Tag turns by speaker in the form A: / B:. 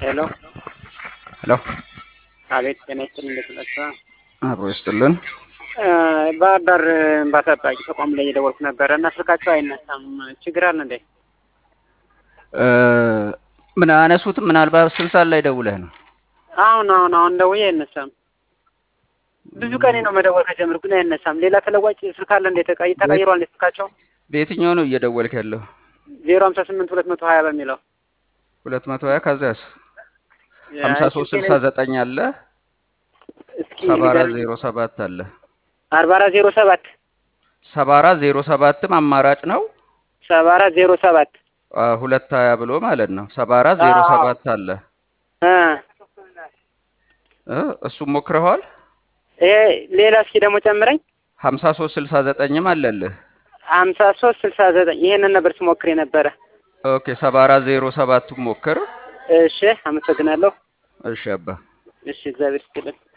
A: ሄሎ
B: ሄሎ
A: አቤት፣ ጤና ይስጥልኝ። እንዴት ናችሁ?
B: አብሮ ይስጥልን።
A: ባህር ዳር እንባ ጠባቂ ተቋም ላይ እየደወልኩ ነበረ እና ስልካቸው አይነሳም። ችግር አለ እንዴ?
B: እ ምን አነሱትም? ምናልባት ስልሳ ላይ ደውለህ ነው?
A: አሁን አሁን አሁን ደውዬ አይነሳም። ብዙ ቀኔ ነው መደወል ከጀመርኩ ግን አይነሳም። ሌላ ተለዋጭ ስልክ አለ እንዴ? ተቀይ ተቀይሯል እንዴ ስልካቸው?
B: በየትኛው ነው እየደወልክ ያለው?
A: ዜሮ ሀምሳ ስምንት ሁለት መቶ ሀያ በሚለው
B: ሁለት መቶ ሀያ ከዚያስ ሀምሳ ሶስት ስልሳ ዘጠኝ አለ
A: እስኪ
B: ሰባ አራት
A: ንገሩኝ።
B: ዜሮ ሰባት አለ
A: አርባ አራት ዜሮ ሰባት
B: ሰባ አራት ዜሮ ሰባትም አማራጭ ነው።
A: ሰባ አራት ዜሮ ሰባት
B: አ፣ ሁለት ሀያ ብሎ ማለት ነው። ሰባ አራት ዜሮ
A: አዎ።
B: ሰባት አለ
A: እ
B: እ እሱም ሞክረዋል።
A: ይሄ ሌላ እስኪ ደግሞ ጨምረኝ።
B: ሀምሳ ሶስት ስልሳ ዘጠኝም አለልህ።
A: ሀምሳ ሶስት ስልሳ ዘጠኝ ይሄንን ነበር ስሞክር የነበረ።
B: ኦኬ ሰባ አራት ዜሮ ሰባቱም ሞክር።
A: እሺ አመሰግናለሁ።
B: እሺ አባ
A: እሺ እግዚአብሔር ይስጥልን።